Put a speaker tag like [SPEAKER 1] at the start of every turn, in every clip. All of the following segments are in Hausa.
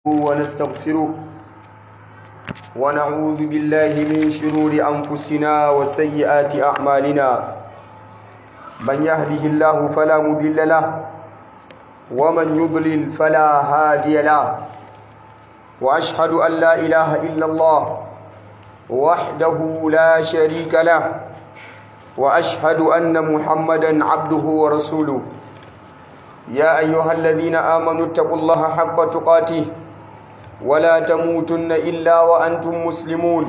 [SPEAKER 1] ونستغفره ونعوذ بالله من شرور أنفسنا وسيئات أعمالنا من يهده الله فلا مضل له ومن يضلل فلا هادي له وأشهد أن لا إله إلا الله وحده لا شريك له وأشهد أن محمدا عبده ورسوله يا أيها الذين آمنوا اتقوا الله حق تقاته ولا تموتن إلا وأنتم مسلمون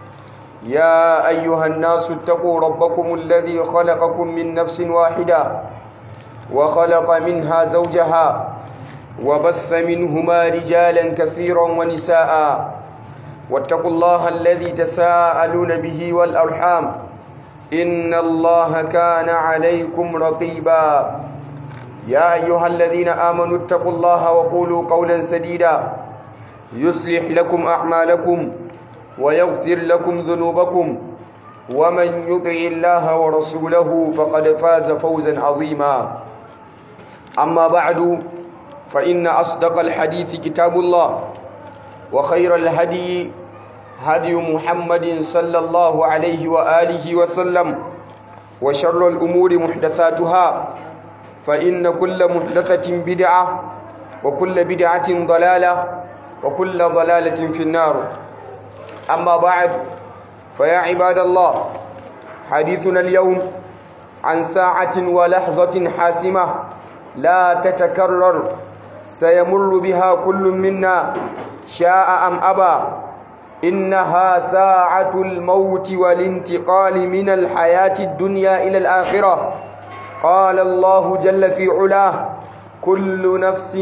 [SPEAKER 1] يا أيها الناس اتقوا ربكم الذي خلقكم من نفس واحدة وخلق منها زوجها وبث منهما رجالا كثيرا ونساء واتقوا الله الذي تساءلون به والأرحام إن الله كان عليكم رقيبا يا أيها الذين آمنوا اتقوا الله وقولوا قولا سديدا يصلح لكم أعمالكم ويغفر لكم ذنوبكم ومن يطع الله ورسوله فقد فاز فوزا عظيما أما بعد فإن أصدق الحديث كتاب الله وخير الهدي هدي محمد صلى الله عليه وآله وسلم وشر الأمور محدثاتها فإن كل محدثة بدعة وكل بدعة ضلالة وكل ضلالة في النار أما بعد فيا عباد الله حديثنا اليوم عن ساعة ولحظة حاسمة لا تتكرر سيمر بها كل منا شاء أم أبى إنها ساعة الموت والانتقال من الحياة الدنيا إلى الآخرة قال الله جل في علاه كل نفس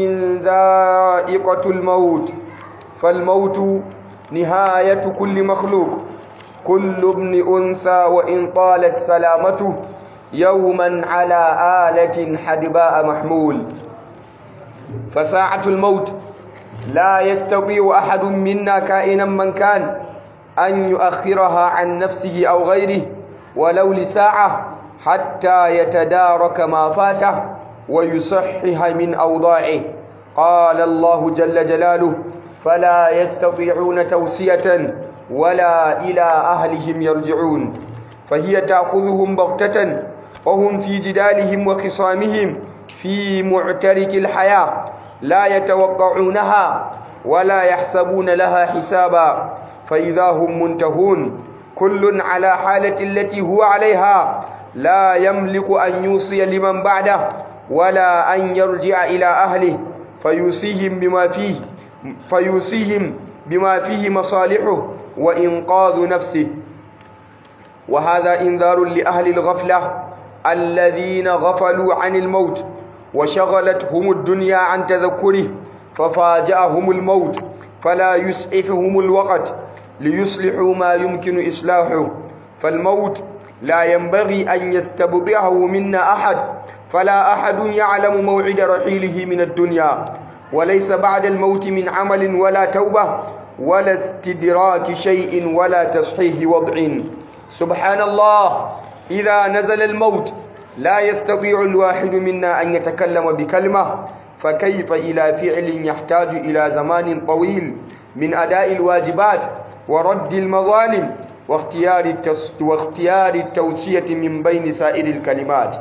[SPEAKER 1] ذائقة الموت فالموت نهاية كل مخلوق كل ابن أنثى وإن طالت سلامته يوما على آلة حدباء محمول فساعة الموت لا يستطيع أحد منا كائنا من كان أن يؤخرها عن نفسه أو غيره ولو لساعة حتى يتدارك ما فاته ويصحح من أوضاعه قال الله جل جلاله فلا يستطيعون توسية ولا إلى أهلهم يرجعون فهي تأخذهم بغتة وهم في جدالهم وخصامهم في معترك الحياة لا يتوقعونها ولا يحسبون لها حسابا فإذا هم منتهون كل على حالة التي هو عليها لا يملك أن يوصي لمن بعده ولا أن يرجع إلى أهله فيوصيهم بما فيه فيوصيهم بما فيه مصالحه وإنقاذ نفسه وهذا إنذار لأهل الغفلة الذين غفلوا عن الموت وشغلتهم الدنيا عن تذكره ففاجأهم الموت فلا يسعفهم الوقت ليصلحوا ما يمكن إصلاحه فالموت لا ينبغي أن يستبضعه منا أحد فلا أحد يعلم موعد رحيله من الدنيا وليس بعد الموت من عمل ولا توبة ولا استدراك شيء ولا تصحيح وضع سبحان الله إذا نزل الموت لا يستطيع الواحد منا أن يتكلم بكلمة فكيف إلى فعل يحتاج إلى زمان طويل من أداء الواجبات ورد المظالم واختيار, التس... واختيار التوسية من بين سائر الكلمات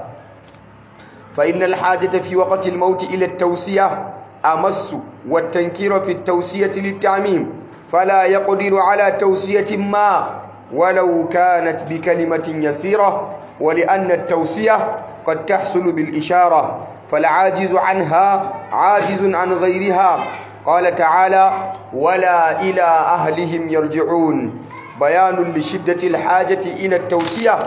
[SPEAKER 1] فإن الحاجة في وقت الموت إلى التوسية أمس والتنكير في التوسية للتعميم فلا يقدر على توسية ما ولو كانت بكلمة يسيرة ولأن التوسية قد تحصل بالإشارة فالعاجز عنها عاجز عن غيرها قال تعالى ولا إلى أهلهم يرجعون بيان لشدة الحاجة إلى التوسية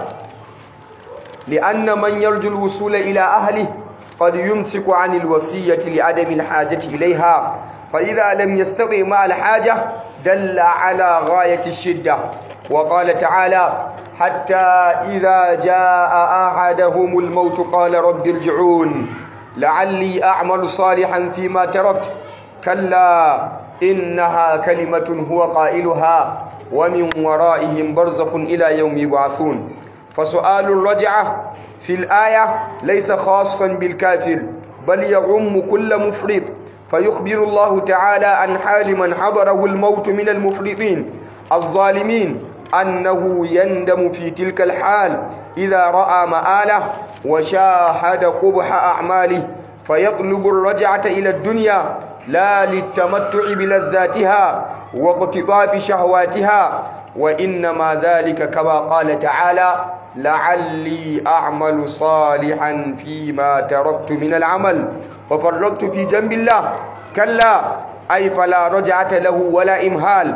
[SPEAKER 1] لأن من يرجو الوصول إلى أهله قد يمسك عن الوصية لعدم الحاجة إليها فإذا لم يستطع مع الحاجة دل على غاية الشدة وقال تعالى حتى إذا جاء أحدهم الموت قال رب ارجعون لعلي أعمل صالحا فيما تركت كلا إنها كلمة هو قائلها ومن ورائهم برزق إلى يوم يبعثون فسؤال الرجعة في الآية ليس خاصا بالكافر بل يعم كل مفرط فيخبر الله تعالى عن حال من حضره الموت من المفرطين الظالمين أنه يندم في تلك الحال إذا رأى مآله وشاهد قبح أعماله فيطلب الرجعة إلى الدنيا لا للتمتع بلذاتها واقتطاف شهواتها وإنما ذلك كما قال تعالى لعلي أعمل صالحا فيما تركت من العمل ففرطت في جنب الله كلا أي فلا رجعة له ولا إمهال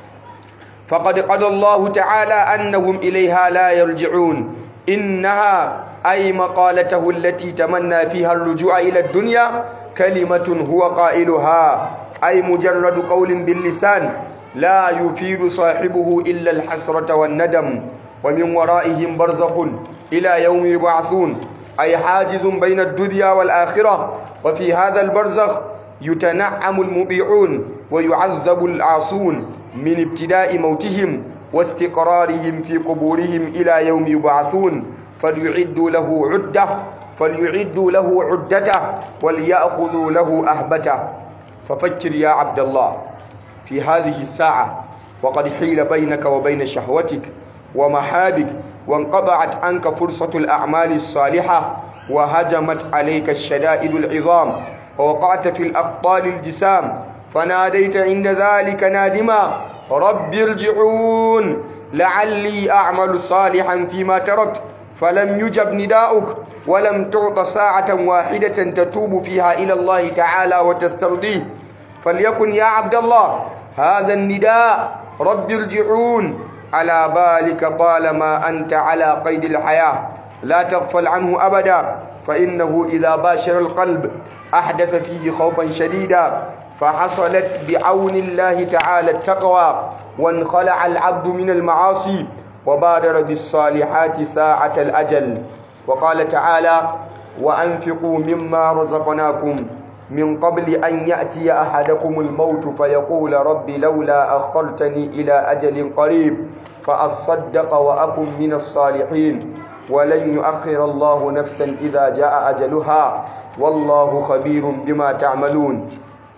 [SPEAKER 1] فقد قضى الله تعالى أنهم إليها لا يرجعون إنها أي مقالته التي تمنى فيها الرجوع إلى الدنيا كلمة هو قائلها أي مجرد قول باللسان لا يفيد صاحبه إلا الحسرة والندم ومن ورائهم برزخ إلى يوم يبعثون أي حاجز بين الدنيا والآخرة وفي هذا البرزخ يتنعم المطيعون ويعذب العاصون من ابتداء موتهم واستقرارهم في قبورهم إلى يوم يبعثون فليعدوا له عدة فليعدوا له عدته وليأخذوا له أهبته ففكر يا عبد الله في هذه الساعة وقد حيل بينك وبين شهوتك ومحابك وانقطعت عنك فرصة الأعمال الصالحة وهجمت عليك الشدائد العظام ووقعت في الأخطال الجسام فناديت عند ذلك نادما رب ارجعون لعلي أعمل صالحا فيما تركت فلم يجب نداؤك ولم تعط ساعة واحدة تتوب فيها إلى الله تعالى وتسترضيه فليكن يا عبد الله هذا النداء رب ارجعون على بالك طالما أنت على قيد الحياة لا تغفل عنه أبدا فإنه إذا باشر القلب أحدث فيه خوفا شديدا فحصلت بعون الله تعالى التقوى وانخلع العبد من المعاصي وبادر بالصالحات ساعة الأجل وقال تعالى وأنفقوا مما رزقناكم من قبل أن يأتي أحدكم الموت فيقول رب لولا أخرتني إلى أجل قريب فأصدق وأكن من الصالحين ولن يؤخر الله نفسا إذا جاء أجلها والله خبير بما تعملون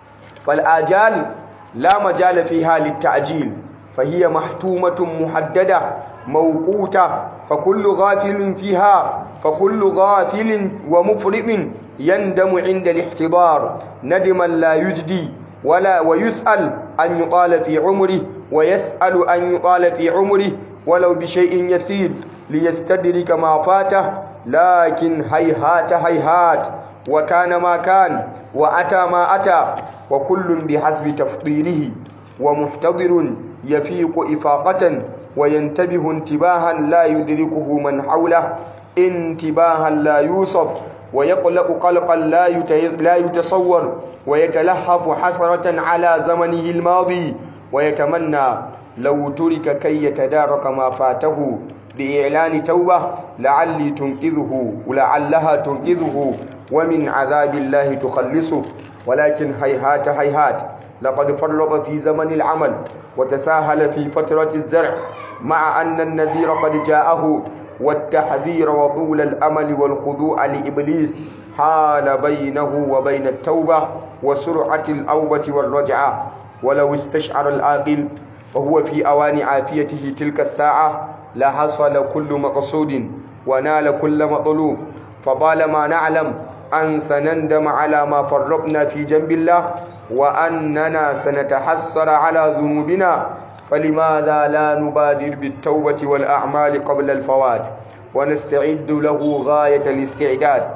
[SPEAKER 1] فالآجال لا مجال فيها للتعجيل فهي محتومة محددة موقوتة فكل غافل فيها فكل غافل ومفرط يندم عند الاحتضار ندما لا يجدي ولا ويسأل أن يطال في عمره ويسأل أن يطال في عمره ولو بشيء يسير ليستدرك ما فاته لكن هيهات هيهات وكان ما كان وأتى ما أتى وكل بحسب تفضيله ومحتضر يفيق إفاقة وينتبه انتباها لا يدركه من حوله انتباها لا يوصف ويقلق قلقا لا لا يتصور ويتلهف حسرة على زمنه الماضي ويتمنى لو ترك كي يتدارك ما فاته بإعلان توبة لعلي تنقذه ولعلها تنقذه ومن عذاب الله تخلصه ولكن هيهات هيهات لقد فرط في زمن العمل وتساهل في فترة الزرع مع أن النذير قد جاءه والتحذير وطول الأمل والخضوع لإبليس حال بينه وبين التوبة وسرعة الأوبة والرجعة ولو استشعر العاقل وهو في أوان عافيته تلك الساعة لحصل كل مقصود ونال كل مطلوب فطالما نعلم أن سنندم على ما فرطنا في جنب الله وأننا سنتحسر على ذنوبنا فلماذا لا نبادر بالتوبة والأعمال قبل الفوات ونستعد له غاية الاستعداد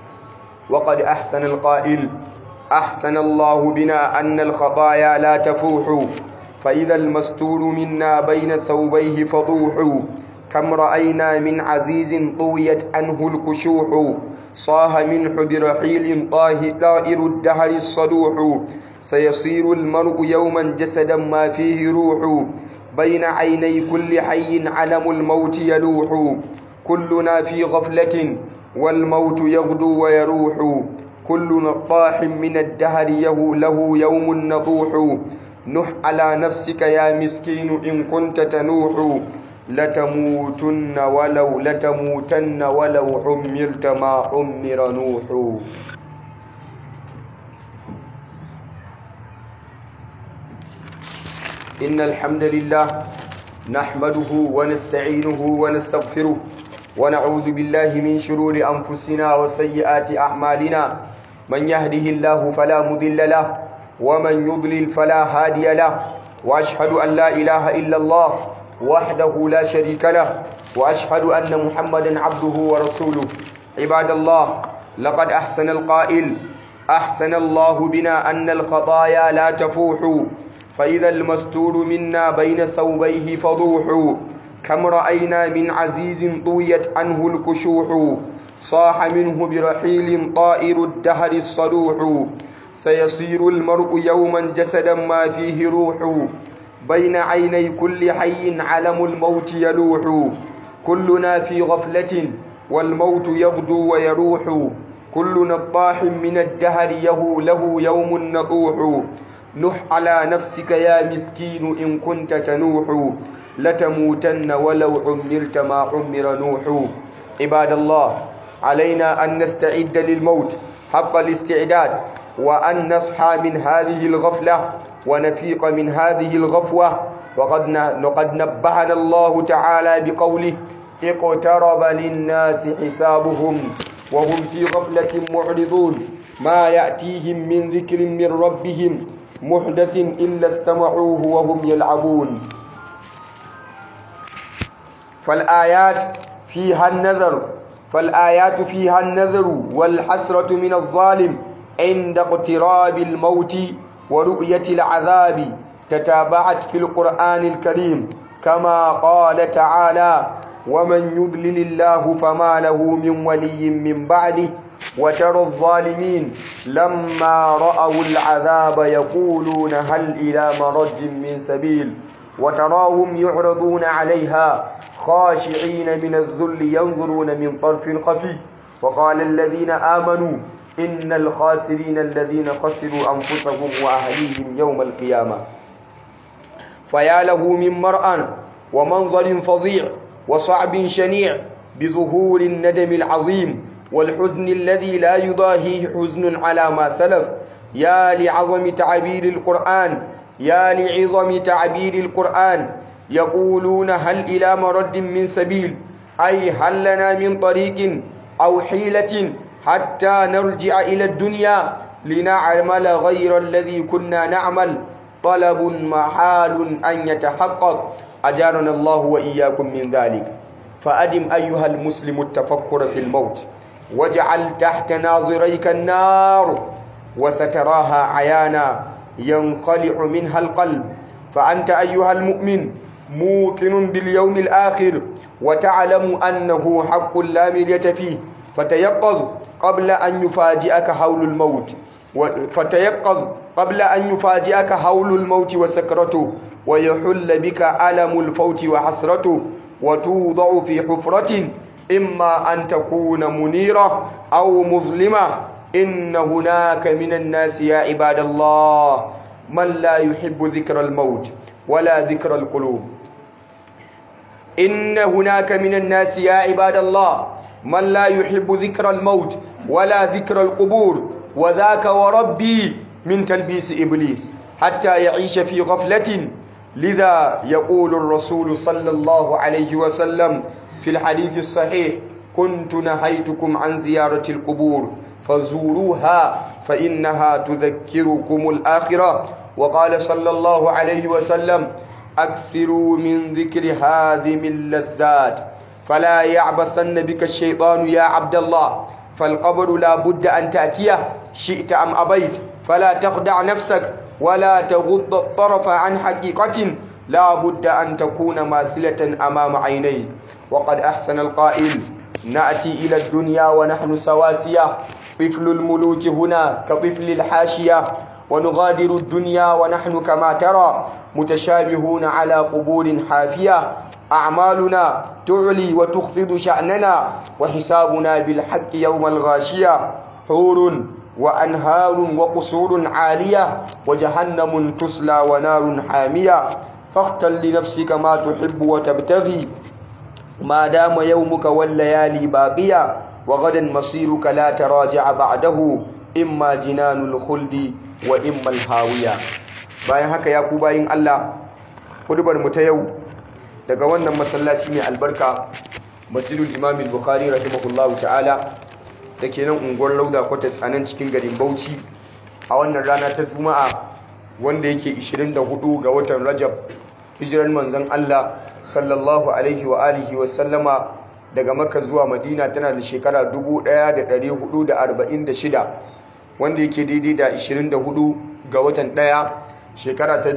[SPEAKER 1] وقد أحسن القائل أحسن الله بنا أن الخطايا لا تفوح فإذا المستور منا بين ثوبيه فضوح كم رأينا من عزيز طويت عنه الكشوح صاه منه برحيل طائر الدهر الصدوح سيصير المرء يوما جسدا ما فيه روح بين عيني كل حي علم الموت يلوح كلنا في غفلة والموت يغدو ويروح كل نطاح من الدهر يه له يوم نطوح نح على نفسك يا مسكين إن كنت تنوح لتموتن ولو لتموتن ولو حمرت ما حمر نوح إن الحمد لله نحمده ونستعينه ونستغفره ونعوذ بالله من شرور أنفسنا وسيئات أعمالنا من يهده الله فلا مضل له ومن يضلل فلا هادي له وأشهد أن لا إله إلا الله وحده لا شريك له وأشهد أن محمدا عبده ورسوله عباد الله لقد أحسن القائل أحسن الله بنا أن الخطايا لا تفوح فإذا المستور منا بين ثوبيه فضوح كم رأينا من عزيز طويت عنه الكشوح صاح منه برحيل طائر الدهر الصلوح سيصير المرء يوما جسدا ما فيه روح بين عيني كل حي علم الموت يلوح كلنا في غفلة والموت يغدو ويروح كل نطاح من الدهر يهو له يوم نطوح نح على نفسك يا مسكين إن كنت تنوح لتموتن ولو عمرت ما عمر نوح عباد الله علينا أن نستعد للموت حق الاستعداد وأن نصحى من هذه الغفلة ونفيق من هذه الغفوة وقد لقد نبهنا الله تعالى بقوله اقترب للناس حسابهم وهم في غفلة معرضون ما يأتيهم من ذكر من ربهم محدث إلا استمعوه وهم يلعبون فالآيات فيها النذر فالآيات فيها النذر والحسرة من الظالم عند اقتراب الموت ورؤية العذاب تتابعت في القرآن الكريم كما قال تعالى ومن يضلل الله فما له من ولي من بعده وترى الظالمين لما رأوا العذاب يقولون هل إلى مرد من سبيل وتراهم يعرضون عليها خاشعين من الذل ينظرون من طرف خفي وقال الذين آمنوا إن الخاسرين الذين خسروا أنفسهم وأهليهم يوم القيامة فيا له من مرأى ومنظر فظيع وصعب شنيع بظهور الندم العظيم والحزن الذي لا يضاهيه حزن على ما سلف يا لعظم تعبير القرآن يا لعظم تعبير القرآن يقولون هل إلى مرد من سبيل أي هل لنا من طريق أو حيلة حتى نرجع إلى الدنيا لنعمل غير الذي كنا نعمل طلب محال أن يتحقق أجارنا الله وإياكم من ذلك فأدم أيها المسلم التفكر في الموت واجعل تحت ناظريك النار وستراها عيانا ينخلع منها القلب فأنت أيها المؤمن موقن باليوم الآخر وتعلم أنه حق لا مرية فيه فتيقظ قبل أن يفاجئك هول الموت فتيقظ قبل أن يفاجئك هول الموت وسكرته ويحل بك ألم الفوت وحسرته وتوضع في حفرة إما أن تكون منيرة أو مظلمة إن هناك من الناس يا عباد الله من لا يحب ذكر الموت ولا ذكر القلوب إن هناك من الناس يا عباد الله من لا يحب ذكر الموت ولا ذكر القبور وذاك وربي من تلبيس إبليس حتى يعيش في غفلة لذا يقول الرسول صلى الله عليه وسلم في الحديث الصحيح كنت نهيتكم عن زيارة القبور فزوروها فإنها تذكركم الآخرة وقال صلى الله عليه وسلم أكثروا من ذكر هذه اللذات فلا يعبثن بك الشيطان يا عبد الله فالقبر لا بد أن تأتيه شئت أم أبيت فلا تخدع نفسك ولا تغض الطرف عن حقيقة لا بد أن تكون ماثلة أمام عينيك وقد أحسن القائل نأتي إلى الدنيا ونحن سواسية طفل الملوك هنا كطفل الحاشية ونغادر الدنيا ونحن كما ترى متشابهون على قبور حافية أعمالنا تعلي وتخفض شأننا وحسابنا بالحق يوم الغاشية حور وأنهار وقصور عالية وجهنم تسلى ونار حامية فاختل لنفسك ما تحب وتبتغي ما دام يومك والليالي باقية وغدا مصيرك لا تراجع بعده إما جنان الخلد وإما الهاوية bayan haka ya ku bayin Allah hudubar mu ta yau daga wannan masallaci mai albarka masjidul imam al-bukhari rahimahullahu ta'ala da ke nan unguwar lauda kwatas a nan cikin garin bauchi a wannan rana ta juma'a wanda yake 24 ga watan rajab hijirar manzon allah sallallahu alaihi wa alihi wa sallama daga makka zuwa madina tana da shekara 1446 wanda yake daidai da 24 ga watan 1 shekara ta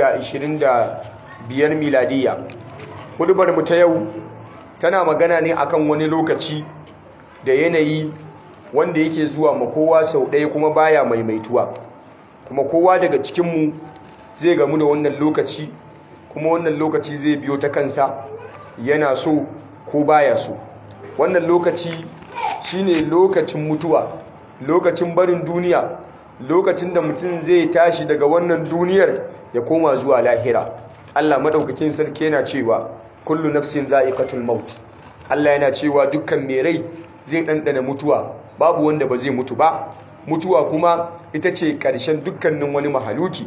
[SPEAKER 1] 2025 miladiya hudubar mu ta yau tana magana ne akan wani lokaci da yanayi wanda yake zuwa ma kowa sau ɗaya kuma baya maimaituwa kuma kowa daga cikinmu zai gamu da wannan lokaci kuma wannan lokaci zai biyo ta kansa yana so ko baya so wannan lokaci shine lokacin mutuwa lokacin barin duniya lokacin da mutum zai tashi daga wannan duniyar ya koma zuwa lahira Allah madaukakin sarki yana cewa kullu nafsin za'iqatul maut Allah yana cewa dukkan mai rai zai ɗanɗana mutuwa babu wanda ba zai mutu ba mutuwa kuma ita ce ƙarshen dukkanin wani mahaluki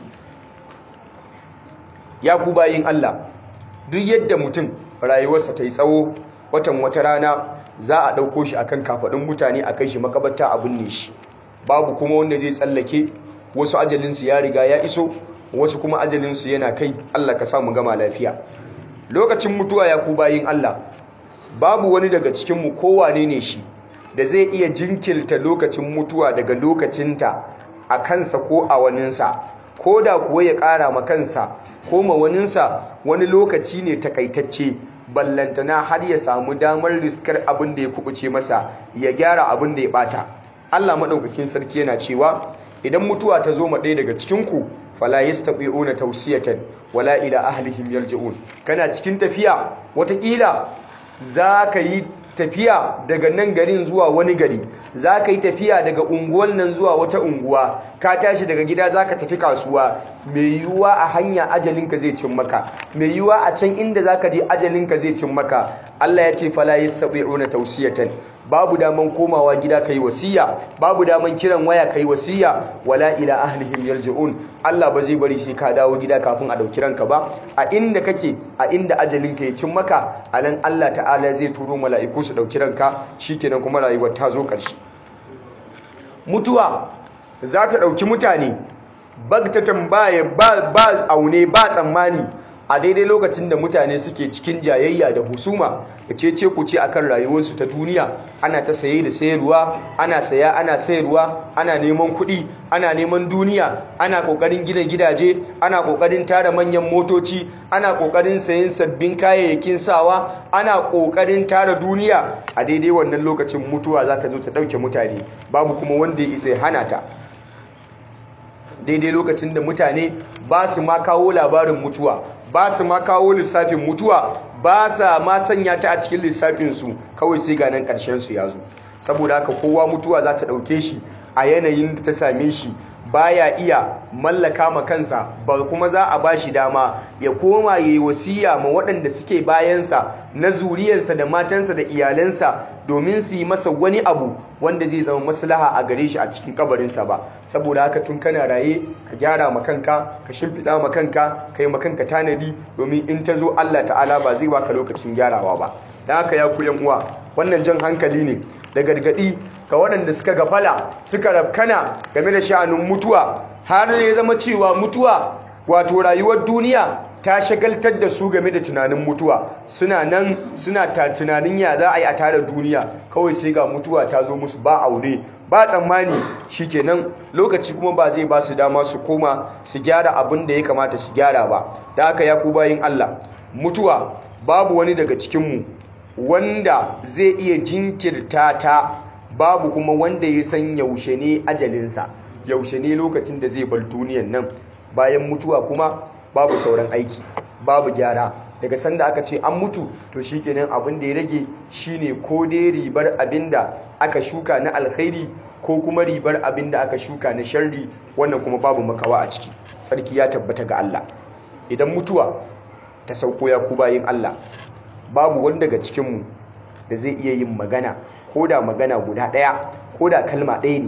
[SPEAKER 1] ya ku bayin Allah duk yadda mutum rayuwarsa ta yi tsawo watan wata rana za a ɗauko shi akan kafaɗin mutane a kai shi makabarta a binne shi babu kuma wanda zai tsallake wasu ajalinsu ya riga ya iso wasu kuma ajalinsu yana kai Allah ka samu gama lafiya lokacin mutuwa ya ku bayin Allah babu wani daga cikinmu kowane ne shi da zai iya jinkirta lokacin mutuwa daga lokacinta a kansa ko a waninsa ko da kuwa ya ƙara ma kansa ko ma waninsa wani lokaci ne takaitacce ballantana har ya samu damar riskar abin da ya kubuce masa ya gyara abin da ya bata Allah maɗaukakin sarki yana cewa idan mutuwa ta zo ma ɗaya daga cikinku fala yastabi'una tawsiyatan wala ila ahlihim yarji'un kana cikin tafiya watakila zaka yi tafiya daga nan garin zuwa wani gari zaka yi tafiya daga unguwan nan zuwa wata unguwa ka tashi daga gida zaka tafi kasuwa mai yiwuwa a hanya ajalinka zai cin maka mai yiwuwa a can inda zaka je ajalinka zai cin maka Allah ya ce fala yastabi'una tawsiyatan babu daman komawa gida kai wasiya babu daman kiran waya kai wasiya wala ila ahlihim yarji'un Allah ba zai bari sai ka dawo gida kafin a dauki ranka ba a inda kake a inda ajalinka ya cin maka anan Allah ta'ala zai turo mala'iku su dauki ranka shikenan kuma rayuwar ta zo karshe mutuwa za ta dauki mutane bagtatan baya ba ba aune ba tsammani a daidai lokacin da mutane suke cikin jayayya da husuma da cece ku ce akan rayuwarsu ta duniya ana ta saye da sayarwa ana saya ana sayarwa ana neman kuɗi ana neman duniya ana ƙoƙarin gina gidaje ana ƙoƙarin tara manyan motoci ana ƙoƙarin sayen sabbin kayayyakin sawa ana ƙoƙarin tara duniya a daidai wannan lokacin mutuwa za ta zo ta ɗauke mutane babu kuma wanda ya isa ya hana ta daidai lokacin da mutane ba su ma kawo labarin mutuwa ba su ma kawo lissafin mutuwa ba sa ma sanya ta a cikin lissafinsu kawai sai ga nan ƙarshensu ya zo saboda haka kowa mutuwa za ta ɗauke shi a yanayin da ta same shi baya iya mallaka ma kansa ba kuma za a ba shi dama ya koma ya yi wasiya ma waɗanda suke bayansa na zuriyarsa da matansa da iyalansa domin su yi masa wani abu wanda zai zama maslaha a gare shi a cikin kabarinsa ba saboda haka tun kana raye ka gyara ma kanka ka shimfiɗa ma kanka ka yi ma kanka tanadi domin in ta zo Allah ta'ala ba zai baka lokacin gyarawa ba da haka ya ku uwa wannan jan hankali ne da gargaɗi ga waɗanda suka gafala suka rafkana game da sha'anin mutuwa har ya zama cewa mutuwa wato rayuwar duniya ta shagaltar da su game da tunanin mutuwa suna nan suna ta tunanin ya za a yi a tare duniya kawai sai ga mutuwa ta zo musu ba aure ba tsammani shikenan lokaci kuma ba zai ba su dama su koma su gyara abin da ya kamata su gyara ba da haka ya ku bayin Allah mutuwa babu wani daga cikinmu wanda zai iya jinkirta ta babu kuma wanda ya san yaushe ne ajalinsa yaushe ne lokacin da zai bar duniyan nan bayan mutuwa kuma babu sauran aiki babu gyara daga sanda aka ce an mutu to shikenan abin da ya rage shine ko dai ribar abinda aka shuka na alkhairi ko kuma ribar abinda aka shuka na sharri wannan kuma babu makawa a ciki sarki ya tabbata ga Allah idan mutuwa ta sauko ya ku bayin Allah babu wanda daga cikinmu da zai iya yin magana ko da magana guda ɗaya ko da kalma ɗaya ne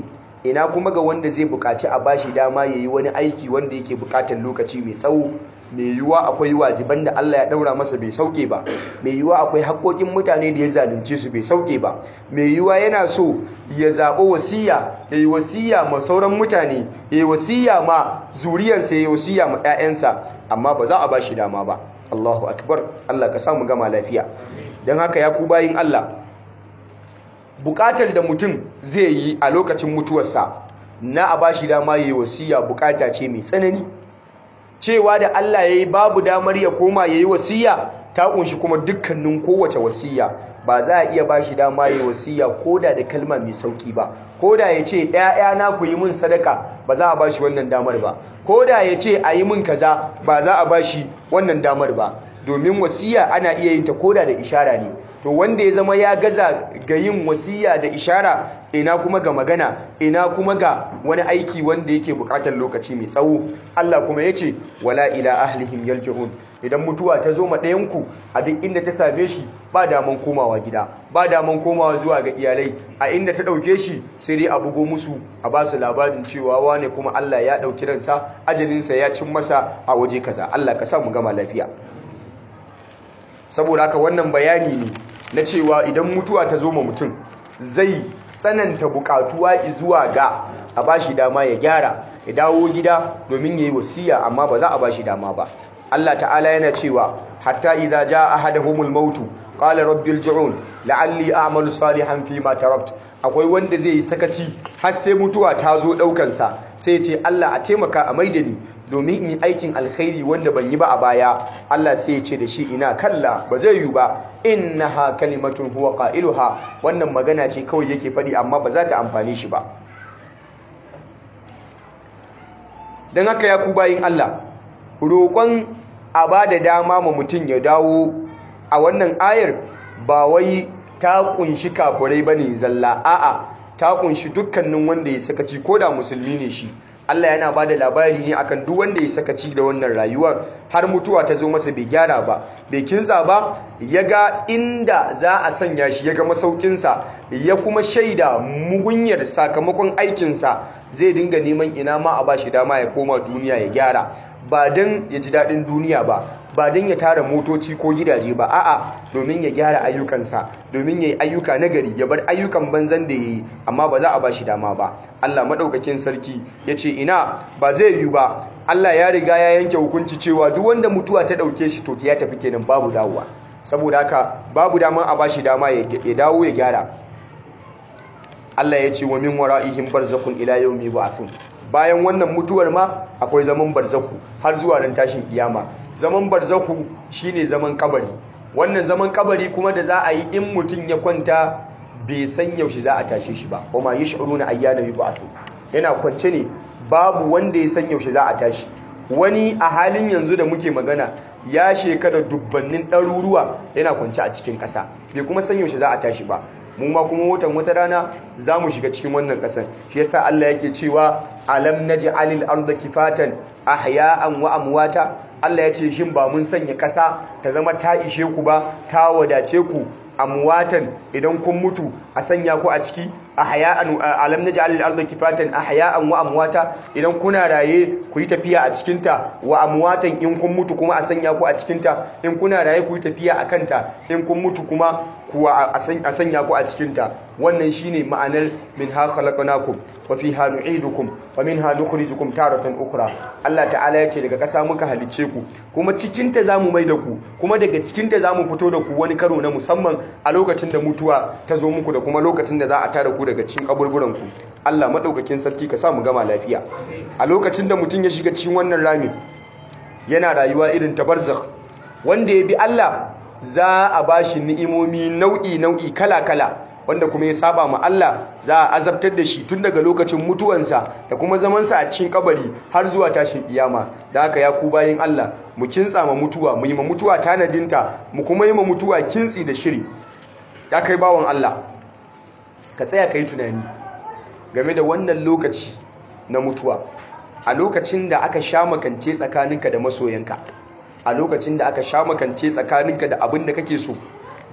[SPEAKER 1] ina kuma ga wanda zai buƙaci a bashi dama ya yi wani aiki wanda yake buƙatar lokaci mai tsawo mai yiwuwa akwai wajiban da Allah ya ɗaura masa bai sauke ba mai yiwuwa akwai haƙoƙin mutane da ya zalunce su bai sauke ba mai yiwuwa yana so ya zaɓi wasiya ya yi wasiya ma sauran mutane ya yi wasiya ma zuriyarsa ya yi wasiya ma 'ya'yansa amma ba za a ba shi dama ba Allahu akbar Allah ka samu gama lafiya don haka ya ku bayin Allah bukatar da mutum zai yi a lokacin mutuwarsa na a bashi dama yayi wasiya bukata ce mai tsanani cewa da Allah yayi babu damar ya koma yayi wasiya ta kunshi kuma dukkanin kowace wasiya ba za a iya bashi dama yayi wasiya koda da kalma mai sauki ba koda ya ce ‘ya'yana ku yi min sadaka ba za a bashi wannan damar ba koda ya ce a yi min kaza ba za a bashi wannan damar ba domin wasiya ana iya yin ta koda da ishara ne to wanda ya zama ya gaza ga yin wasiya da ishara ina kuma ga magana ina kuma ga wani aiki wanda yake bukatar lokaci mai tsawo Allah kuma ya ce wala ila ahlihim yarji'un idan mutuwa ta zo ma ɗayanku a duk inda ta same shi ba daman komawa gida ba daman komawa zuwa ga iyalai a inda ta ɗauke shi sai dai a bugo musu a ba su labarin cewa wane kuma Allah ya ɗauki ransa ajalinsa ya cin masa a waje kaza Allah ka sa mu gama lafiya saboda haka wannan bayani ne na cewa idan mutuwa ta zo ma mutum zai tsananta bukatuwa zuwa ga a bashi dama ya gyara ya dawo gida domin yayi wasiya amma ba za a bashi dama ba Allah ta'ala yana cewa hatta idza jaa ahaduhumul maut qala rabbil ji'un la'alli a'malu salihan fi ma tarakt akwai wanda zai yi sakaci har sai mutuwa ta zo daukan sa sai ya ce Allah a taimaka a maida ni domin in yi aikin alkhairi wanda ban yi ba a baya Allah sai ya ce da shi ina kalla ba zai yi ba innaha kalimatun huwa qailuha wannan magana ce kawai yake faɗi amma ba za ta amfane shi ba dan haka ya ku bayin Allah roƙon a ba da dama ma mutum ya dawo a wannan ayar ba wai ta kunshi kafurai bane zalla a'a ta kunshi dukkanin wanda ya sakaci ko da musulmi ne shi Allah yana ba da labari ne akan duk wanda ya sakaci da wannan rayuwar har mutuwa ta zo masa bai gyara ba bai kinsa ba ya ga inda za a sanya shi ya ga masaukinsa ya kuma shaida mugunyar sakamakon aikinsa zai dinga neman ina ma a ba shi dama ya koma duniya ya gyara ba don ya ji daɗin duniya ba ba don ya tara motoci ko gidaje ba a'a domin ya gyara ayyukansa domin ya yi ayyuka nagari ya bar ayyukan banzan da ya yi amma ba za a ba shi dama ba Allah maɗaukakin sarki ya ce ina ba zai yiwu ba Allah ya riga ya yanke hukunci cewa duk wanda mutuwa ta ɗauke shi to ya tafi kenan babu dawowa saboda haka babu dama a ba shi dama ya dawo ya gyara Allah ya ce wa min wara'ihim barzakhun ila yawmi ba'thun bayan wannan mutuwar ma akwai zaman barzaku har zuwa ran tashin kiyama zaman barzaku shine zaman kabari wannan zaman kabari kuma da za a yi in mutum ya kwanta bai san yaushe za a tashe shi ba kuma yash'uruna ayyana yub'athu yana kwance ne babu wanda ya san yaushe za a tashi wani a halin yanzu da muke magana ya shekara dubbannin ɗaruruwa yana kwance a cikin ƙasa bai kuma san yaushe za a tashi ba mu ma kuma watan wata rana za mu shiga cikin wannan ƙasar shi yasa Allah yake cewa alam naj'alil arda kifatan ahya'an wa amwata Allah ya ce shin ba mun sanya ƙasa ta zama ta ishe ku ba ta wadace ku amwatan idan kun mutu a sanya ku a ciki ahya'an alam naj'alil arda kifatan ahya'an wa amwata idan kuna raye ku yi tafiya a cikin ta wa amwatan in kun mutu kuma a sanya ku a cikin ta in kuna raye ku yi tafiya a kanta in kun mutu kuma kuwa a sanya ku a cikinta wannan shine ma'anar min ha khalaqnakum wa fiha nu'idukum wa minha nukhrijukum taratan ukhra Allah ta'ala yace daga ƙasa muka halicce ku kuma cikinta zamu mai da ku kuma daga cikinta zamu fito da ku wani karo na musamman a lokacin da mutuwa ta zo muku da kuma lokacin da za a tada ku daga cikin kaburburan ku Allah madaukakin sarki ka sa mu gama lafiya a lokacin da mutum ya shiga cikin wannan rami yana rayuwa irin ta barzakh wanda ya bi Allah za a ba shi ni'imomi nau'i-nau'i kala-kala wanda kuma ya saba ma Allah za a azabtar da shi tun daga lokacin mutuwansa da kuma zamansa a cikin kabari har zuwa tashin kiyama da haka ya ku bayin Allah mu kintsa ma mutuwa mu yi ma mutuwa tanadinta mu kuma yi ma mutuwa kintsi da shiri ya kai bawan Allah ka tsaya ka yi tunani game da wannan lokaci na mutuwa a lokacin da aka sha makance tsakaninka da masoyanka a lokacin da aka sha makance tsakaninka da abin da kake so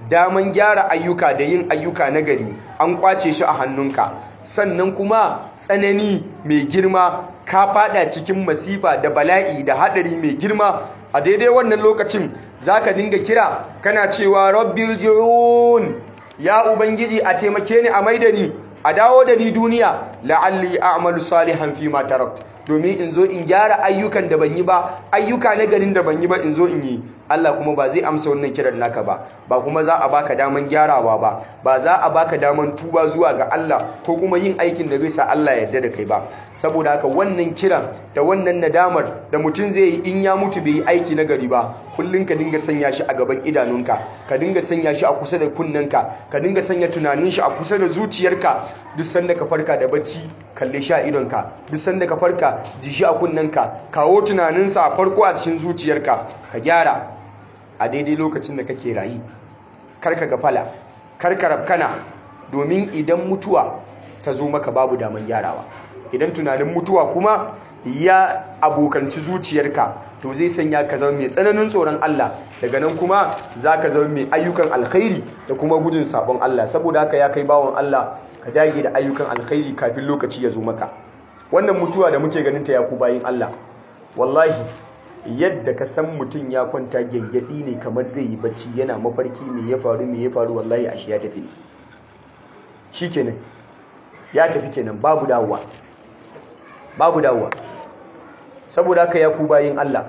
[SPEAKER 1] daman gyara ayyuka da yin ayyuka na gari an kwace shi a hannunka sannan kuma tsanani mai girma ka fada cikin masifa da bala'i da hadari mai girma a daidai wannan lokacin zaka dinga kira kana cewa rabbil ji'un ya ubangiji a taimake ni a maida ni a dawo da ni duniya la'alli a'malu salihan fi ma tarakt domin in zo in gyara ayyukan da ban yi ba ayyuka na garin da ban yi ba in zo in yi Allah kuma ba zai amsa wannan kiran naka ba ba kuma za a baka daman gyarawa ba ba za a baka daman tuba zuwa ga Allah ko kuma yin aikin da zai sa Allah ya yarda da kai ba saboda haka wannan kiran da wannan nadamar da mutum zai yi in ya mutu bai yi aiki na gari ba kullun ka dinga sanya shi a gaban idanunka ka dinga sanya shi a kusa da kunnenka ka dinga sanya tunanin shi a kusa da zuciyarka duk sanda ka farka da bacci kalle shi a idonka duk sanda ka farka ji shi a kunnenka kawo tunaninsa a farko a cikin zuciyarka ka gyara a daidai lokacin da kake rayi karka gafala karka rafkana domin idan mutuwa ta zo maka babu daman gyarawa idan tunanin mutuwa kuma ya abokanci zuciyarka to zai sanya ka zama mai tsananin tsoron Allah daga nan kuma za ka zama mai ayyukan alkhairi da kuma gudun sabon Allah saboda haka ya kai bawon Allah ka dage da ayyukan alkhairi kafin lokaci ya zo maka wannan mutuwa da muke ganin ta ya ku bayin Allah wallahi yadda ka san mutum ya kwanta gyangyaɗi ne kamar zai yi bacci yana mafarki me ya faru me ya faru wallahi ashe ya tafi shi kenan ya tafi kenan babu dawowa babu dawowa saboda haka ya ku bayin Allah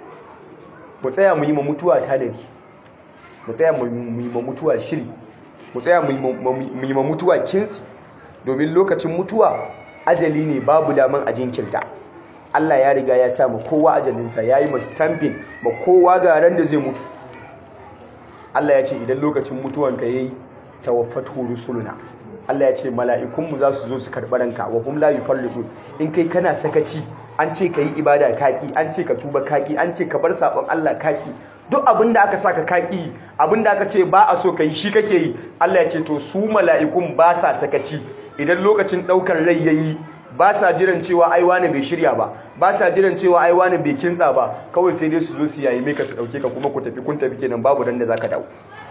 [SPEAKER 1] mu tsaya mu yi ma mutuwa tanadi mu tsaya mu yi ma mutuwa shiri mu tsaya mu yi ma mutuwa kinsi domin lokacin mutuwa ajali ne babu daman a jinkirta Allah ya riga ya sa ma kowa ajalinsa ya yi ma stamping ma kowa ga ran da zai mutu Allah ya ce idan lokacin mutuwanka ya yi tawaffatu rusuluna Allah ya ce mala'ikunmu za su zo su karɓi ranka wa hum la yufarriqun in kai kana sakaci an ce ka yi ibada kaki an ce ka tuba kaki an ce ka bar sabon Allah kaki duk abin da aka saka kaki abin da aka ce ba a so ka yi shi kake yi Allah ya ce to su mala'ikun ba sa sakaci idan lokacin ɗaukar rai yayi ba sa jiran cewa ai wani bai shirya ba ba sa jiran cewa ai wani bai kintsa ba kawai sai dai su zo su yayi ka su dauke ka kuma ku tafi kun tafi kenan babu ran da zaka dawo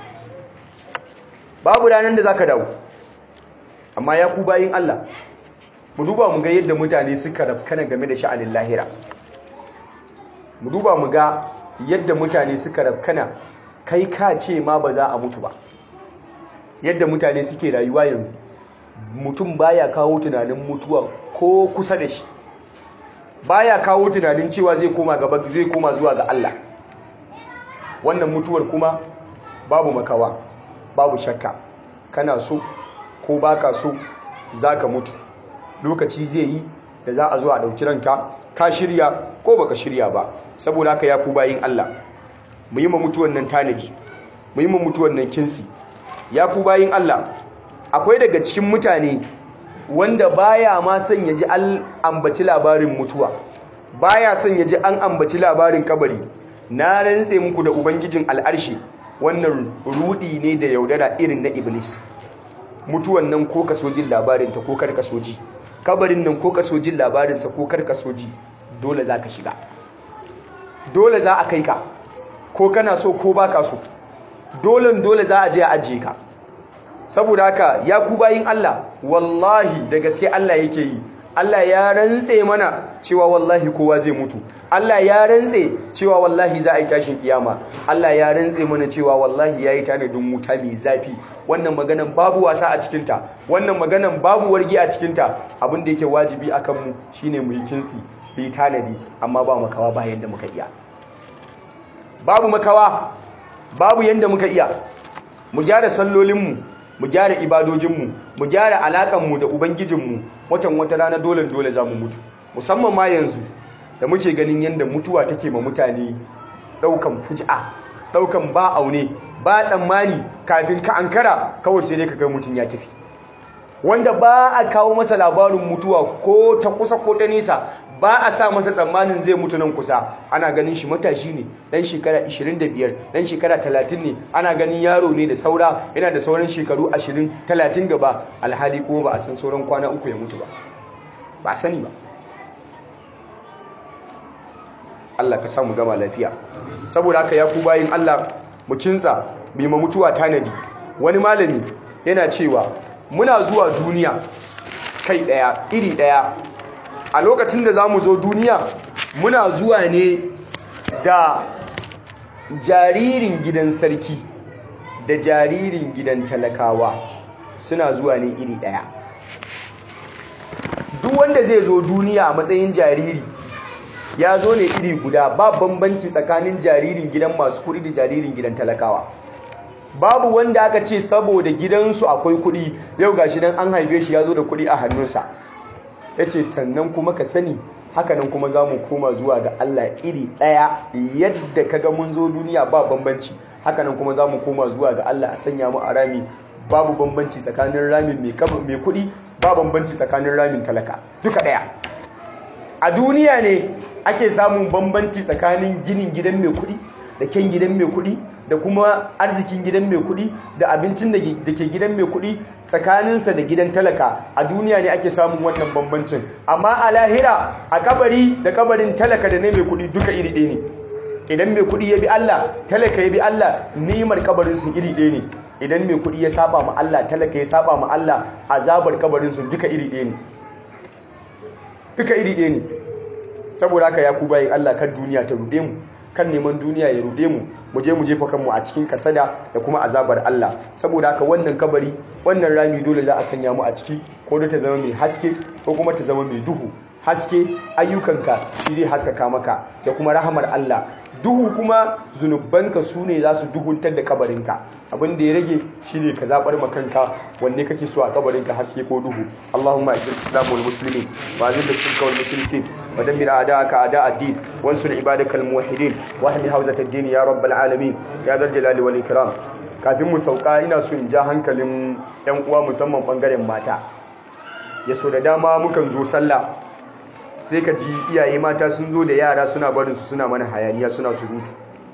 [SPEAKER 1] babu ranan da zaka dawo amma ya ku bayin Allah mu duba mu ga yadda mutane suka rafkana game da sha'anin lahira mu duba mu ga yadda mutane suka rafkana kai ka ce ma ba za a mutu ba yadda mutane suke rayuwa yanzu mutum baya kawo tunanin mutuwa ko kusa da shi baya kawo tunanin cewa zai koma gaba zai koma zuwa ga Allah wannan mutuwar kuma babu makawa babu shakka kana so ko baka so zaka mutu lokaci zai yi da za a zo a dauki ranka ka shirya ko baka shirya ba saboda haka ya ku bayin Allah mu yi ma mutuwan nan tanaji mu yi ma mutuwan nan kinsi ya ku bayin Allah akwai daga cikin mutane wanda baya ma son ya ji an ambaci labarin mutuwa baya son ya ji an ambaci labarin kabari na rantse muku da ubangijin al'arshi wannan rudi ne da yaudara irin na iblis mutuwan nan ko ka sojin labarinta ko kar ka soji kabarin nan ko ka sojin labarinsa ko kar ka soji dole za ka shiga dole za a kai ka ko kana so ko baka so dole dole za a je a ajiye ka saboda haka ya ku bayin Allah wallahi da gaske Allah yake yi Allah ya rantse mana cewa wallahi kowa zai mutu Allah ya rantse cewa wallahi za a yi tashin kiyama Allah ya rantse mana cewa wallahi ya yi tanadin wuta mai zafi wannan maganan babu wasa a cikinta wannan maganan babu wargi a cikinta abin da yake wajibi a kanmu shine mu yi kinsi mu yi tanadi amma ba makawa ba yadda muka iya babu makawa babu yadda muka iya mu gyara sallolinmu mu gyara ibadojinmu mu gyara alaƙanmu da ubangijinmu watan wata rana dole dole za mu mutu musamman ma yanzu da muke ganin yadda mutuwa take ma mutane ɗaukan fuji'a ɗaukan ba aune ba tsammani kafin ka ankara kawai sai dai ka ga mutum ya tafi wanda ba a kawo masa labarin mutuwa ko ta kusa ko ta nesa ba a sa masa tsammanin zai mutu nan kusa ana ganin shi matashi ne dan shekara 25 dan shekara 30 ne ana ganin yaro ne da saura yana da sauran shekaru 20 30 gaba alhali kuma ba a san sauran kwana uku ya mutu ba ba sani ba Allah ka samu gama lafiya saboda haka ya ku bayin Allah mu kinsa mai ma mutuwa tanadi wani malami yana cewa muna zuwa duniya kai daya iri daya a lokacin da za mu zo duniya muna zuwa ne da jaririn gidan sarki da jaririn gidan talakawa suna zuwa ne iri daya duk wanda zai zo duniya a matsayin jariri ya zo ne iri guda ba bambanci tsakanin jaririn gidan masu kuɗi da jaririn gidan talakawa babu wanda aka ce saboda gidansu akwai kuɗi yau gashi nan an haife shi ya zo da kuɗi a hannunsa ya ce tannan kuma ka sani hakanan kuma za mu koma zuwa ga Allah iri ɗaya yadda ka ga mun zo duniya ba bambanci hakanan kuma za mu koma zuwa ga Allah a sanya mu a rami babu bambanci tsakanin ramin mai kuɗi ba bambanci tsakanin ramin talaka duka ɗaya a duniya ne ake samun bambanci tsakanin ginin gidan mai kuɗi da kyan gidan mai kuɗi da kuma arzikin gidan mai kuɗi da abincin da ke gidan mai kuɗi tsakaninsa da gidan talaka a duniya ne ake samun wannan bambancin amma a lahira a kabari da kabarin talaka da na mai kuɗi duka iri ɗaya ne idan mai kuɗi ya bi Allah talaka ya bi Allah nimar kabarin sun iri ɗaya ne idan mai kuɗi ya saba ma Allah talaka ya saba ma Allah azabar kabarin sun duka iri ɗaya ne duka iri ɗaya ne saboda haka ya ku bayin Allah kan duniya ta ruɗe mu kan neman duniya ya ruɗe mu mu je mu jefa kanmu a cikin kasada da kuma azabar Allah saboda haka wannan kabari wannan rami dole za a sanya mu a ciki ko da ta zama mai haske ko kuma ta zama mai duhu haske ayyukanka shi zai haskaka maka da kuma rahamar Allah duhu kuma zunubanka su ne za su duhuntar da kabarinka abin da ya rage shi ne ka zaɓar makanka wanne kake so a kabarinka haske ko duhu Allahumma ajil islamu wal muslimin wa azil shirka wal mushrikin wa dammir a'da'aka a'da' ad-din wansur ibadaka al muwahhidin wa ahmi hawzat ad-din ya rabbal alamin ya dal jalali wal ikram kafin mu sauka ina so in ja hankalin yan uwa musamman bangaren mata ya so da dama mukan zo sallah sai ka ji iyaye mata sun zo da yara suna barinsu suna mana hayaniya suna surutu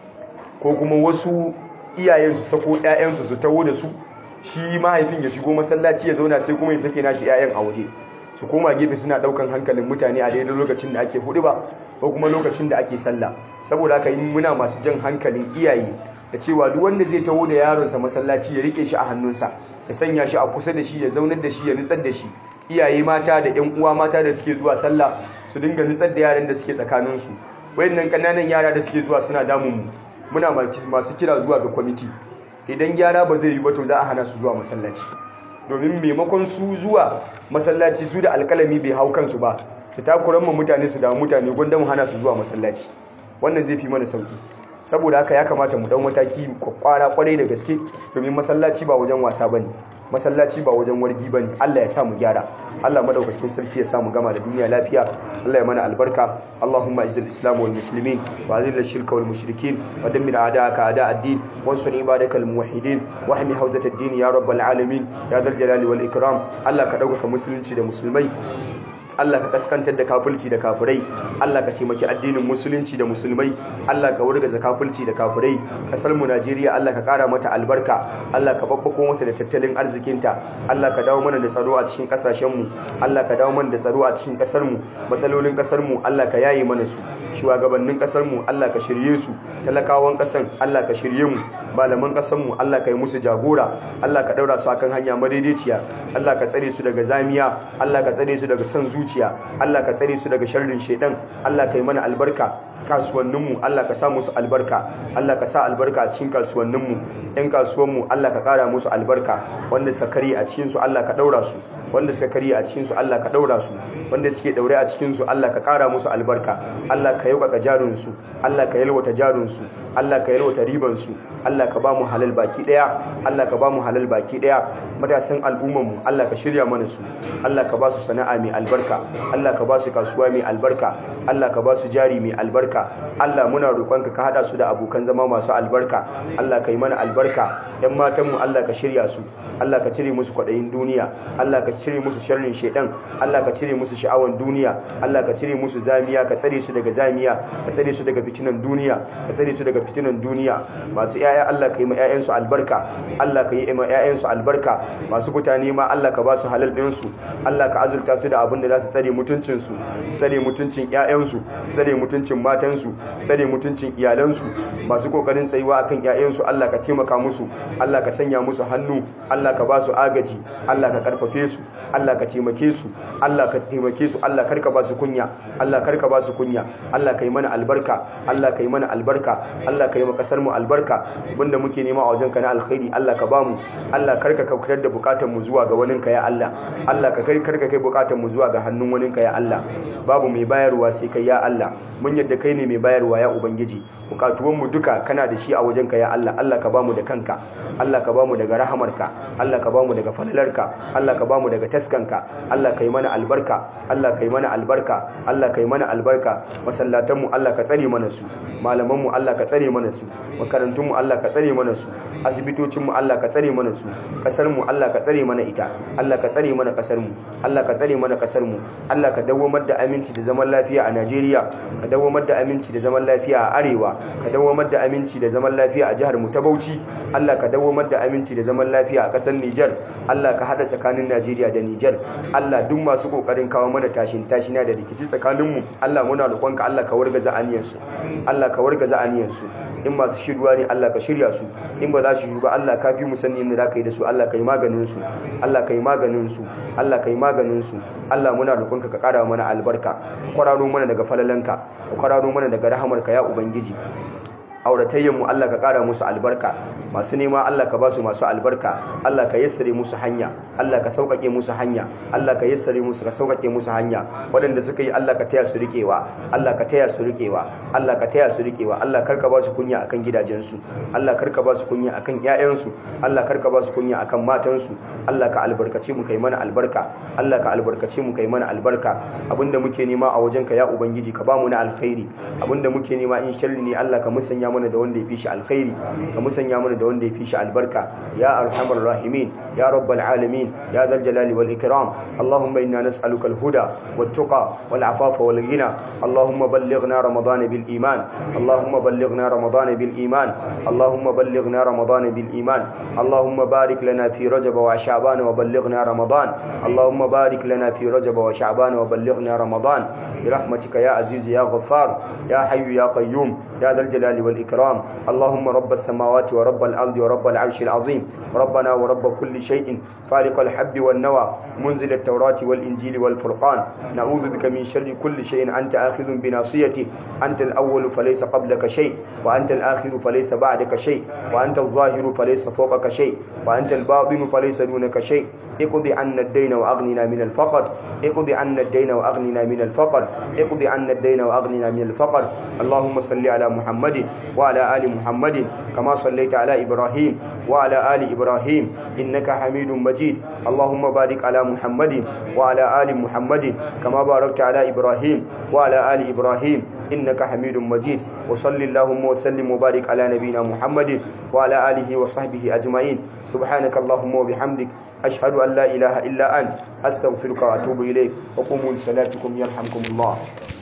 [SPEAKER 1] ko kuma wasu iyayen su sako ƴaƴansu su taho da su shi mahaifin ya shigo masallaci ya zauna sai kuma ya sake nashi ƴaƴan a waje su koma gefe suna daukan hankalin mutane a daidai lokacin da ake hudu ba ko kuma lokacin da ake sallah saboda haka yi muna masu jan hankalin iyaye da cewa duk wanda zai taho da yaronsa masallaci ya rike shi a hannunsa ya sanya shi a kusa da shi ya zaunar da shi ya nutsar da shi iyaye mata da ƴan uwa mata da suke zuwa sallah su dinga nutsar da yaran da suke tsakaninsu wayannan kananan yara da suke zuwa suna damun mu muna masu kira zuwa ga kwamiti idan gyara ba zai yi ba to za a hana su zuwa masallaci domin maimakon su zuwa masallaci su da alkalami bai hau kansu ba su takuran mu mutane su damu mutane gwanda mu hana su zuwa masallaci wannan zai fi mana sauki saboda haka ya kamata mu dan mataki kwakwara kwarai da gaske domin masallaci ba wajen wasa bane masallaci ba wajen wargi bane Allah ya sa mu gyara Allah madaukakin sarki ya sa mu gama da duniya lafiya Allah ya mana albarka Allahumma izzil islam wal muslimin wa azil shirka wal mushrikin wa dammir a'da'aka a'da' ad-din wansur ibadakal muwahhidin wa hmi hawzat ad-din ya rabbal alamin ya dal jalali wal ikram Allah ka dauka musulunci da musulmai Allah ka kaskantar da kafirci da kafirai Allah ka taimaki addinin musulunci da musulmai Allah ka wurgaza kafirci da kafirai kasar mu Najeriya Allah ka kara mata albarka Allah ka babbako mata da tattalin arzikinta Allah ka dawo mana da tsaro a cikin kasashen mu Allah ka dawo mana da tsaro a cikin kasar mu matsalolin kasar mu Allah ka yaye mana su shugabannin kasar mu Allah ka shirye su talakawan kasar Allah ka shirye mu malaman kasar mu Allah ka yi musu jagora Allah ka daura su akan hanya madaidaiciya Allah ka tsare su daga zamiya Allah ka tsare su daga son zuciya zuciya Allah ka tsare su daga sharrin shedan Allah ka yi mana albarka kasuwanninmu Allah ka sa musu albarka Allah ka sa albarka a cikin kasuwanninmu ɗan kasuwanmu Allah ka ƙara musu albarka wanda sakari a cikinsu Allah ka ɗaura su wanda suka kari a cikinsu Allah ka ɗaura su wanda suke ɗaure a cikinsu Allah ka ƙara musu albarka Allah ka yaukaka jarinsu Allah ka yalwata jarinsu Allah ka yalwata ribansu Allah ka ba mu halal baki ɗaya Allah ka ba mu halal baki ɗaya matasan al'ummarmu Allah ka shirya mana su Allah ka ba su sana'a mai albarka Allah ka ba su kasuwa mai albarka Allah ka ba su jari mai albarka Allah muna roƙonka ka haɗa su da abokan zama masu albarka Allah ka yi mana albarka ‘yan matanmu Allah ka shirya su Allah ka cire musu kwaɗayin duniya Allah ka cire musu sharrin shaidan Allah ka cire musu sha'awan duniya Allah ka cire musu zamiya ka tsare su daga zamiya ka tsare su daga fitinan duniya ka tsare su daga fitinan duniya masu yaya Allah ka yi ma yayansu albarka Allah ka yi ma yayansu albarka masu mutane ma Allah ka ba su halal din su Allah ka azurta su da abin da za su tsare mutuncin su tsare mutuncin yayansu tsare mutuncin matansu tsare mutuncin iyalansu masu kokarin tsayuwa akan yayansu Allah ka taimaka musu Allah ka sanya musu hannu Allah ka ba su agaji Allah ka karfafe su Allah ka taimake su Allah ka taimake su Allah karka ba su kunya Allah karka ba su kunya Allah ka yi mana albarka Allah ka yi mana albarka Allah ka yi ma kasar mu albarka abinda muke nema a wajen ka na alkhairi Allah ka bamu Allah karka kautar da bukatun mu zuwa ga waninka ya Allah Allah ka kai karka kai bukatun mu zuwa ga hannun waninka ya Allah babu mai bayarwa sai kai ya Allah mun yadda kai ne mai bayarwa ya ubangiji bukatuwan mu duka kana da shi a wajen ka ya Allah Allah ka bamu da kanka Allah ka bamu daga rahamarka Allah ka bamu daga falalarka Allah ka bamu daga taskanka Allah ka yi mana albarka Allah ka yi mana albarka Allah ka yi mana albarka masallatan mu Allah ka tsare mana su malaman mu Allah ka tsare mana su makarantun mu Allah ka tsare mana su asibitocin mu Allah ka tsare mana su kasar mu Allah ka tsare mana ita Allah ka tsare mana kasar mu Allah ka tsare mana kasar mu Allah ka dawwamar da aminci da zaman lafiya a Najeriya ka dawwamar da aminci da zaman lafiya a arewa ka dawwamar da aminci da zaman lafiya a jihar mu ta Bauchi Allah ka dawwamar da aminci da zaman lafiya a kasar Niger Allah ka hada tsakanin Najeriya da Niger Allah duk masu kokarin kawo mana tashin tashina da rikici tsakanin mu Allah muna roƙonka Allah ka wargaza aniyansu Allah ka wargaza aniyansu in masu shirwa ne Allah ka shirya su in ba za su yi ba Allah ka fi mu sani yadda za ka yi da su Allah ka yi maganin su Allah ka yi maganin su Allah ka yi maganin su Allah muna roƙonka ka ƙara mana albarka kwararo mana daga falalanka ka kwararo mana daga rahamarka ya ubangiji auratayyanmu Allah ka ƙara musu albarka masu nema Allah ka ba su masu albarka Allah ka yassare musu hanya Allah ka sauƙaƙe musu hanya Allah ka yassare musu ka sauƙaƙe musu hanya waɗanda suka yi Allah ka taya su riƙewa Allah ka taya su riƙewa Allah ka taya su riƙewa Allah karka ba su kunya akan gidajensu Allah karka ba su kunya akan ƴaƴansu Allah karka ba su kunya akan matansu Allah ka albarkace mu kai mana albarka Allah ka albarkace mu kai mana albarka abinda muke nema a wajenka ya ubangiji ka ba mu na alkhairi abinda muke nema in sharri ne Allah ka musanya mana da wanda ya fi shi alkhairi ka musanya mana da wanda ya fi shi albarka ya arhamar rahimin ya rabbal alamin ya zal jalali wal ikram allahumma inna nas'aluka al huda wat tuqa wal afafa wal ghina allahumma ballighna ramadan bil iman allahumma ballighna ramadan bil iman allahumma ballighna ramadan bil iman allahumma barik lana fi rajab wa sha'ban wa ballighna ramadan allahumma barik lana fi rajab wa sha'ban wa ballighna ramadan برحمتك يا عزيز يا غفار يا حي يا قيوم يا ذا الجلال والإكرام اللهم رب السماوات ورب الأرض ورب العرش العظيم ربنا ورب كل شيء فالق الحب والنوى منزل التوراة والإنجيل والفرقان نعوذ بك من شر كل شيء أنت آخذ بناصيته أنت الأول فليس قبلك شيء وأنت الآخر فليس بعدك شيء وأنت الظاهر فليس فوقك شيء وأنت الباطن فليس دونك شيء اقضي عنا الدين وأغننا من الفقر اقضي عنا الدين وأغننا من الفقر اقضي عنا الدين وأغننا من الفقر اللهم صل على محمد وعلى آل محمد كما صليت على إبراهيم وعلى آل إبراهيم إنك حميد مجيد اللهم بارك على محمد وعلى آل محمد كما باركت على إبراهيم وعلى آل إبراهيم إنك حميد مجيد وصل اللهم وسلم وبارك على نبينا محمد وعلى آله وصحبه أجمعين سبحانك اللهم وبحمدك أشهد أن لا إله إلا أنت أستغفرك وأتوب إليك وقوموا لصلاتكم يرحمكم الله